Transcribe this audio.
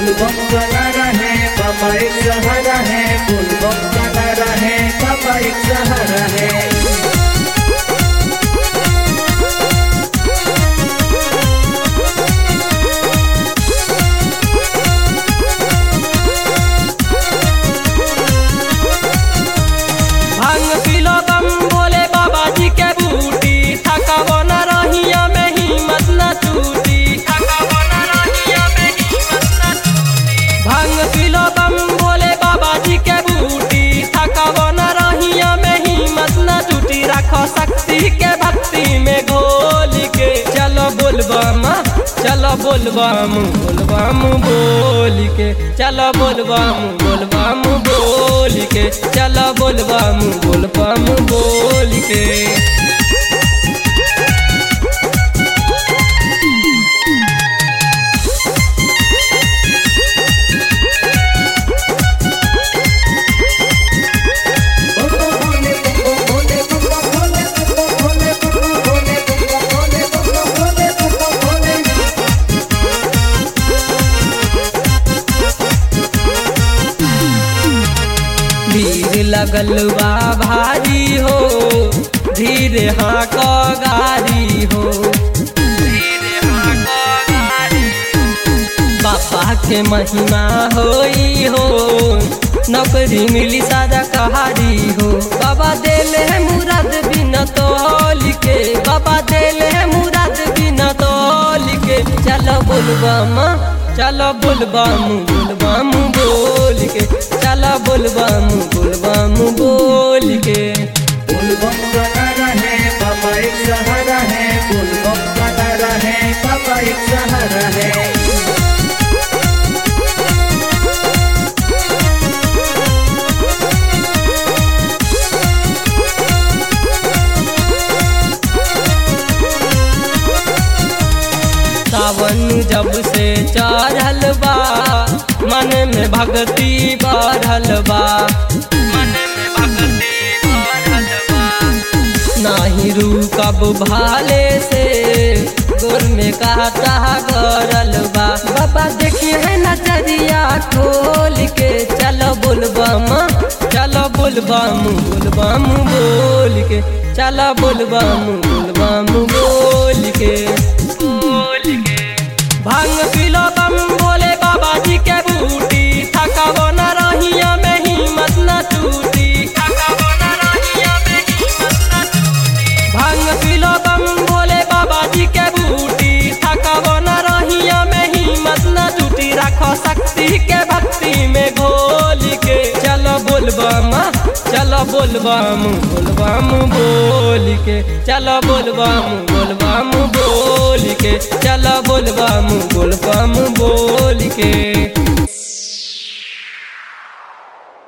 बुलबम चला रहे बाबा एक सहारा है बुलबम चला रहे बाबा एक सहारा है भांग पिलो बम बोले बाबा जी के बूटी थकावो न रहिया में हिम्मत न टूटी थकावो न रहिया में हिम्मत न टूटी भांग पिलो बम बोले बाबा जी के बूटी थकावो न रहिया में हिम्मत न टूटी रखो शक्ति के भक्ति में घोल के चलो बोलबम चलो बोलबम बोलबम बोल के चलो बोलबम बोलबम बोल के चलो बोलबम बोलबम बोल के भीड़ लगल बा भारी हो धीरे हाँ को गारी हो धीरे हाँ को गारी बाबा के महिमा होई हो नौकरी मिली सादा कहारी हो बाबा देले है मुराद बिना तोल के बाबा देले है मुराद बिना तोल के चलो बोलबम चलो बोलबम बोलबम बोल के चलो बोलबम बोलबम बोल के बुलबम चला रहे बाबा एक सहारा है बुलबम चला रहे बाबा एक सहारा है सावन जब से चढ़ल बा मन में भक्ति बढ़ल बा मन में भक्ति बढ़ल बा नाही रुकब भाले से गोर में काटा गरल बा बाबा देखिए है नजरिया खोल के चलो बोलबम चलो बोलबम बोलबम बोल के चलो बोलबम बोलबम बोल के बोल के भांग पिलो बम बोले बाबा जी के बूटी थकावो न रहिया में हिम्मत न टूटी थकावो न रहिया में हिम्मत न टूटी भांग पिलो बम बोले बाबा जी के बूटी थकावो न रहिया में हिम्मत न टूटी रखो शक्ति के भक्ति में घोल के चलो बोलबम चलो बोलबम बोलबम बोल के चलो बोलबम बोलबम बोल के चलो बोलबम बोलबम बोल के